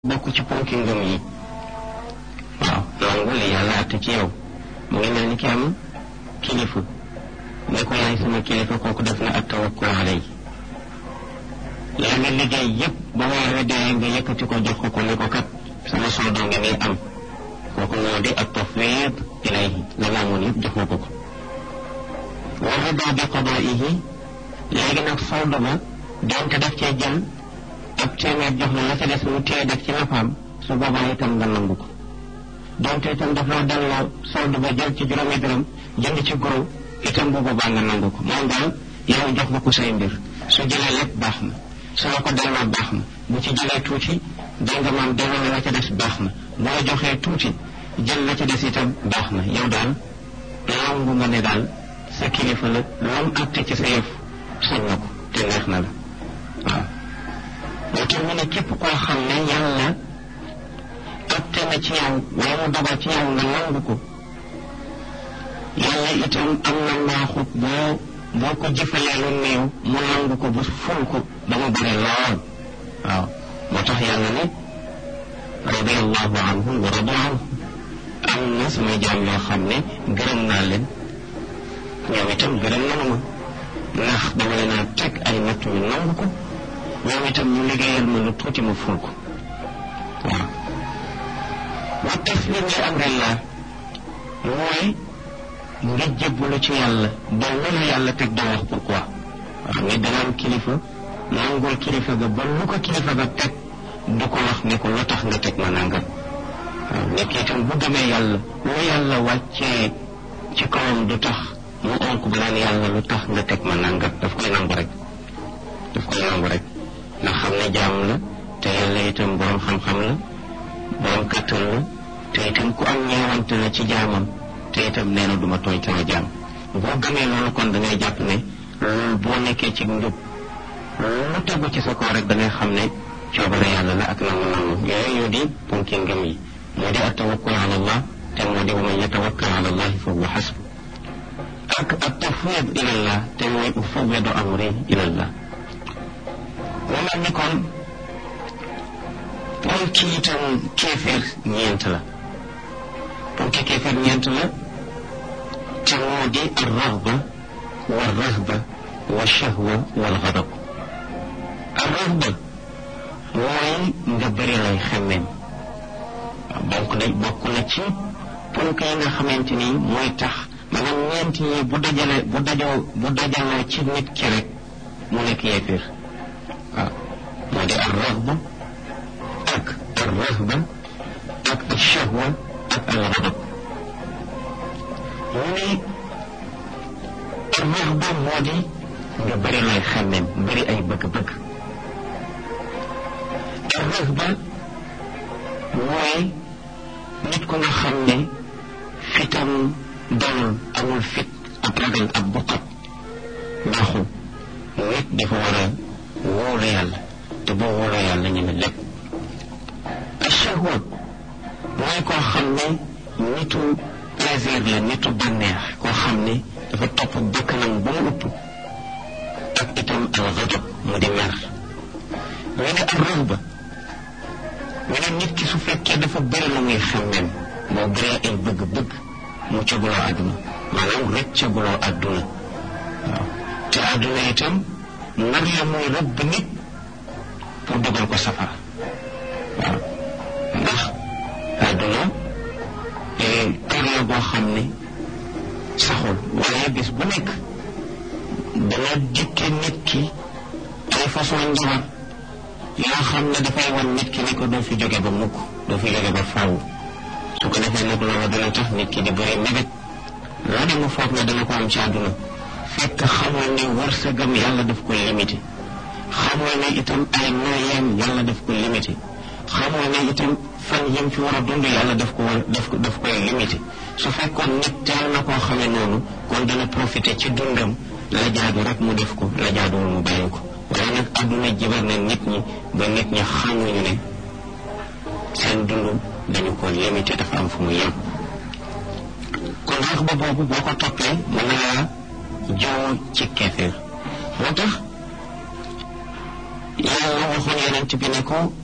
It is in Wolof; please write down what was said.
bokk ci ponki ngëm yi waaw nangu li yàlla àtte ci yow mu ngi mel ni ki am kilifa ne ko yaay sama kilifa kooku def na ak tawakkul alay yaa ngi liggéey yépp ba weer wi dee nga yëkkati ko jox ko ko ne ko kat sama soldoo nga nii am kooku moo di ak tafwid ilayhi la nga amoon yëpp jox nga ko ko wa rida bi qadaihi léegi nag soldo ba donte daf cee jël ab téeméer jox la la ca des mu téye def ci nafaam su boobaa itam nga nangu ko donte itam daf la delloo solde ba jël ci juróomi dërëm jënd ci goro itam bu boobaa nga nangu ko moom daal yow jox nga ko say mbir su jëlee lépp baax na su la ko delloo baax na bu ci jëlee tuuti dégg nga maam delloo la ca des baax na bu la joxee tuuti jël la ca des itam baax na yow daal nangu nga ne daal sa kilifa la lam àtte ci sa yëf sañ na ko te neex na la waaw moo tax mu ne képp koo xam ne yàlla atte na ci yow wala mu dogal ci yow nga nangu ko yàlla itam am na maaxut boo boo ko jëfalee lu néew mu nangu ko bu ful ko ba mu bëri lool waaw moo tax yàlla ne radiallahu anhum wa radu anhu am na samay jaam yoo xam ne gërëm naa leen ñoom itam gërëm nanu ma ndax dama leen a teg ay natt ñu nangu ko ñoom itam ñu liggéeyal ma lu tuuti ma ful ko waaw wa taslim li amrillah mooy nga jébbalu ci yàlla ba lu la yàlla teg doo wax pourquoi waaw ni dana am kilifa nangul kilifa ga ba lu ko kilifa ga teg du ko wax ne ko lu tax nga teg ma nangam waaw nekk itam bu demee yàlla lu yàlla wàccee ci kawam du tax mu onk bu naan yàlla lu tax nga teg ma nangam daf koy nangu rek daf koy nangu rek ndax xam ne jaam la te yàlla itam borom xam-xam la borom kàttan la te itam ku am ñeewante la ci jaamam te itam nee na duma tooñ sama jaam boo gëmee loolu kon da ngay jàpp ne loolu boo nekkee ci njub lu tegu ci sa kaw rek da ngay xam ne coobare yàlla la ak nangu nangu yooyu yoo di ponki ngëm yi moo di at tawakkul ala allah te moo di wa man yatawakkal ala allahi fa huwa xasbu ak at tafwid ila allah te mooy ufawwidu amri ila allah mu mel ni kon ponki itam kéeféer ñeent la ponki kéeféer ñeent la te moo di arrahba wa rahba wa shahwa wal xadab arrahba mooy nga bëri lay xemmeem donc day bokk na ci ponk yi nga xamante ni mooy tax maanaam ñeent yi bu dajale bu dajoo bu dajaloo ci nit ki rek mu nekk yéeféer waaw moo di ar rahba ak ar rahba ak al shahwa ak al ghadab mu ne ar rahba moo di nga bëri lay xàmmeem bëri ay bëgg-bëgg ar rahba mooy nit ko nga xam ne fitam dalul amul fit ab ragal ab buqat baaxul nit dafa war a wóolu yàlla te boo wóoloo yàlla ñu ne lépp ashahwa mooy koo xam ne nitu plaisir la nitu bànneex koo xam ne dafa topp bakkanam ba mu ëpp ak itam al ghadab mu di mer ñu ne ar rahba ñu ne nit ki su fekkee dafa bëri lu muy xemmem boo bëree ay bëgg-bëgg mu caguloo àdduna maanaam rek caguloo àdduna waaw te àdduna itam nar la muy rëbb nit pour dugal ko safara waaw ndax àdduna kër la boo xam ne saxul waaye bis bu nekk dana dikke nit ki ay façon njabar yoo xam ne dafay wan nit ki ne ko doo fi jóge ba mukk doo fi jóge ba faaw su ko defee nag loolu dana tax nit ki di bëri mébét loo dem mu foog ne dana ko am ci àdduna fekk xamoo ne wërsëgam yàlla daf ko limité xamoo ne itam ay nooyeem yàlla daf ko limité xamoo ne itam fan yim fi war a dund yàlla daf ko war daf ko daf koy limité su fekkoon nit teel na koo xamee noonu kon dana profité ci dundam la jaadu rek mu def ko la jaaduwul mu bàyyi ko waaye nag àdduna jibar na nit ñi ba nit ñi xamuñu ne seen dund dañu ko limité dafa am fu mu yem kon rax ba boobu boo ko toppee mën na laa joo ci keefeer moo tax yàlla waxoon yonent bi ne ko